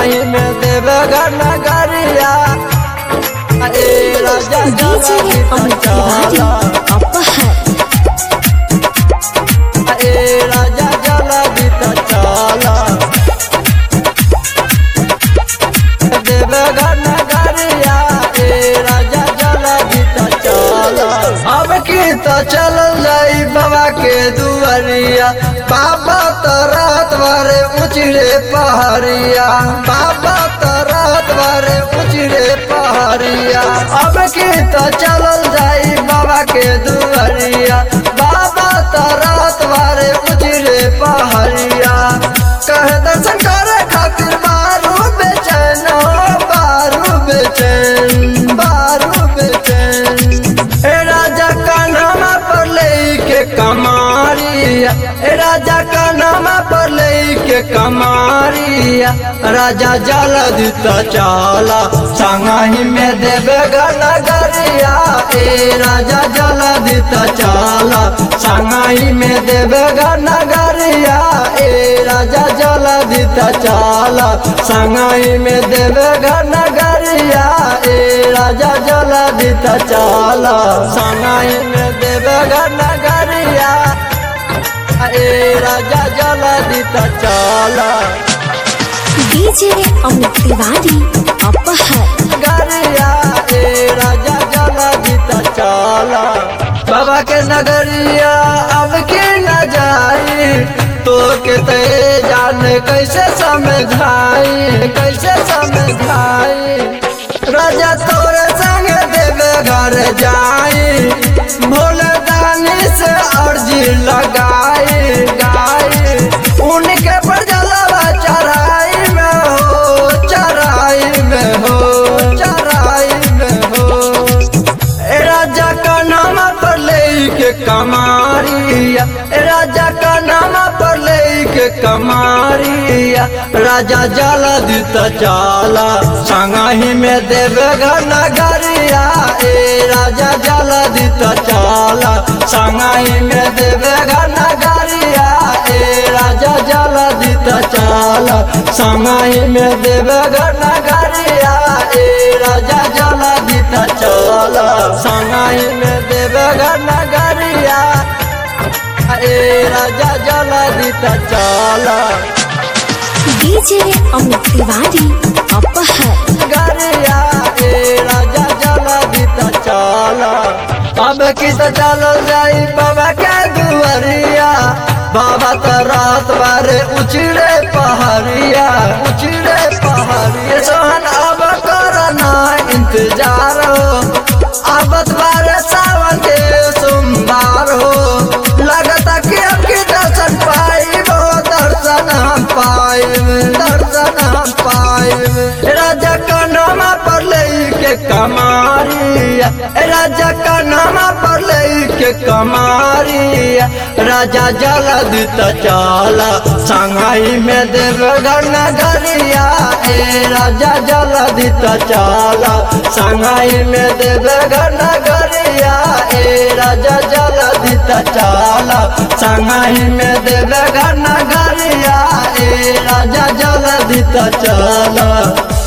संगाई में देवघर नगरिया ए राजा डीजे अमित तिवारी अपहर ए राजा जला बीता चाला देवघर नगरिया ए राजा जला बीता चाला अब की तो चल जाई बाबा के दुआरिया बाबा तो रात भरे उचड़े पहाड़िया बाबा तो रात भरे उचड़े पहाड़िया अब की तो चलल जाई बाबा के दुआरिया बाबा तो रात भरे उचड़े पहाड़िया कह दर्शन करे खातिर बारू बेचैन बारू बेचैन बारू बेचैन ए राजा का नाम पर लेके कमारिया ए राजा का नाम पर लेके कमारिया राजा जल दिता चाला संगाही में देवे नगरिया ए राजा जल दिता चाला संगाही में देवे नगरिया ए राजा जल दिता चाला संगाही में देवे नगरिया ए राजा जल दिता चाला संगाई में देवे नगरिया ए राजा जल दिता चाला डीजे अमित तिवारी अपहर नगरिया ए राजा जल दिता चाला बाबा के नगरिया अब के न जाई तो के ते जान कैसे समझाई कैसे समझाई राजा तोरे संग देवे घर जाई भोले दानी से अर्जी लगाई गाई उनके पर जलवा चढ़ाई में हो चढ़ाई में हो चढ़ाई में हो ए राजा का नाम पर लेके कमारिया ए राजा का नाम पर लेके कमारिया राजा जल दिता चाला संगाही में देवे नगरिया ए राजा जल दिता चाला संगाही में देवे नगरिया ए राजा जल दिता चाला संगाही में देवे नगरिया ए राजा जल दिता चाला संगाही में देवे नगरिया ए राजा जल दिता चाला डीजे अमित तिवारी अपहर गरिया ए राजा जल दिता चाला अब किस चल जाई बाबा के दुआरिया बाबा तो रात बारे उचड़े पहाड़िया उचड़े पहाड़िया सोहन अब करना इंतजार हो अब बारे सावन के सोमवार हो लगता कि अब की दर्शन पाइबो दर्शन हम पाइब दर्शन हम पाइब राजा का नाम पर लेके कमारिया राजा का नाम पर लेके कमारिया राजा जल दिता चाला संगाई में देवघर नगरिया ए राजा जल दिता चाला संगाई में देवघर नगरिया ए राजा जल दिता चाला संगाई में देवघर नगरिया ए राजा जल दिता चाला